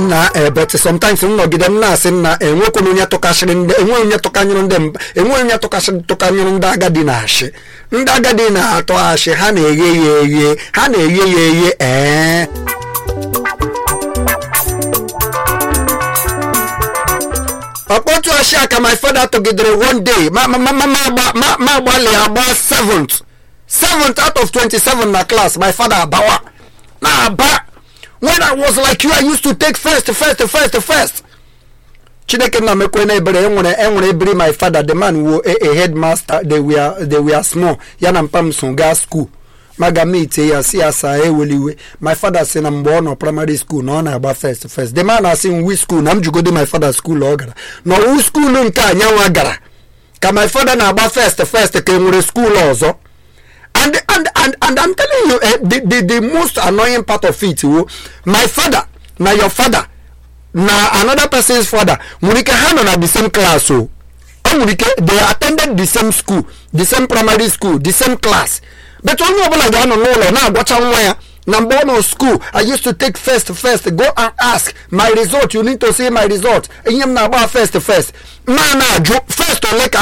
nna ebet sometimes m nọgide m na-asị nna enwekwana onye tụkasịrị ndị enwe onye tụkanyụrụ ndị mba enwe onye tụkasịrị tụkanyụrụ ndị agadi na ashị ndị agadi na-atụ ashị ha na-eghe ya eghe ha na-eghe ya eghe ee ọkpọtụ ashị a ka my father tụgidere one day ma ma ma ma ma agba- ma ma agbalị agba seventh seventh out of 27 na class my father abawa na aba when i was like you i used to take first first first first chineke nna mekwe na ebere enwere enwere ebiri my father the man wo a, a headmaster they were they were small ya na mpa m so gaa school maga m ite ya si ya saa eweliwe my father si na mgbe ọ nọ primary school na ọ na-agba first first the man asị m wi school na m jugode my father school ọ gara na ọwụ school nke anyanwa gara ka my father na-agba first first ka e nwere school ọzọ and and and and i'm telling you eh, the, the the most annoying part of it wo my father na your father na another person's father nwere ike ha nọ na the same class o ọ nwere ike they attended the same school the same primary school the same class but onye ọbụla ga-anọ n'ụlọ na-agwacha nwa ya na mgbe ọ nọ school i used to take first first go and ask my result you need to see my result ihe m na-agba first first ma na-ajụ first ole ka